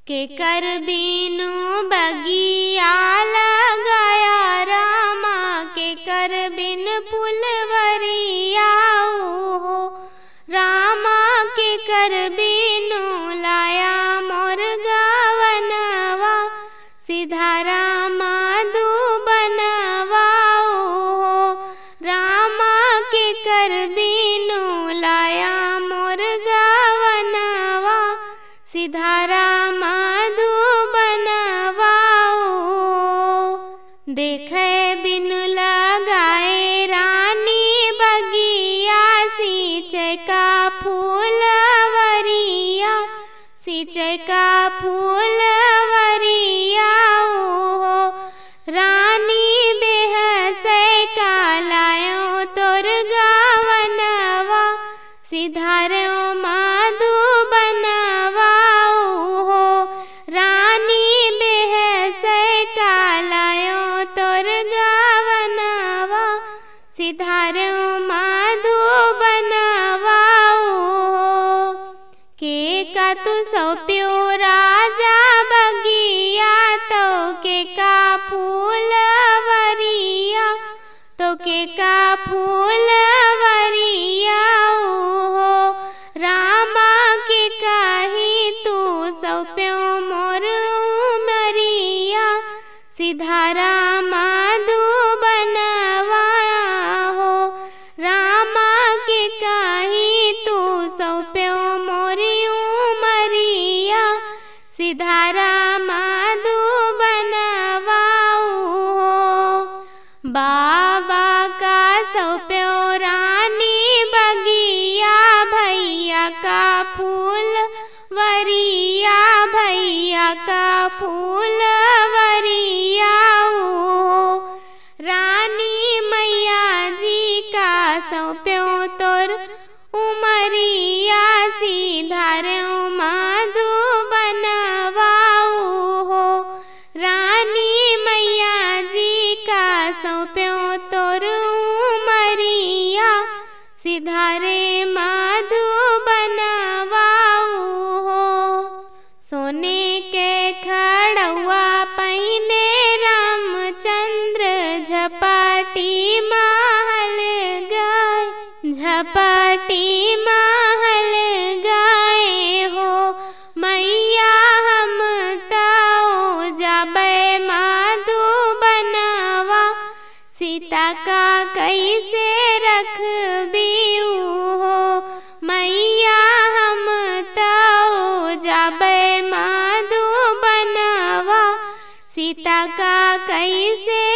के कर बिनु बगिया लगाया रामा के कर बिन फुलवरिया हो रामा के कर बिनु लाया मोर गावनवा सीधा रामा बनवा हो रामा के कर बिनु लाया मोर गावनवा सीधा रामा बनवा हो देखे बिनु लगाए रानी बगिया सिंचाई का फूलवरिया सिंचाई का फूलवरिया हो रानी बेहस का लायो तोर गावनवा सिधारो माधु बनवा हो रानी बेहस का लायो तोर गावनवा सिधारो माधु बनवा हो के का तू सौप्यो राजा बगिया तो के का फूलवरिया तो के का फूलवरिया हो रामा के कही तू सौप्यो मोर मरिया सीधा रामा बनवा हो रामा के कही तू सौप्यो मोरी मरिया सीधा रामा बनवा हो बाबा का सौप्यो रानी बगिया भैया का फूल वरिया भैया का फूल वरिया हो रानी मैया जी का सौप्यो तोर उमरिया सीधारे माधु बनवाऊ हो रानी मैया जी का सौप्यो तोर उमरिया सीधारे माधु बनवाऊ हो सोने के खड़ुआ पहने रामचंद्र झपाटी महल गाय झपाटी महल गाए हो मैया हम ताओ जाबे माधु बनवा सीता का कैसे रख हो मैया हम ताओ जाबे माधु बनवा सीता का कैसे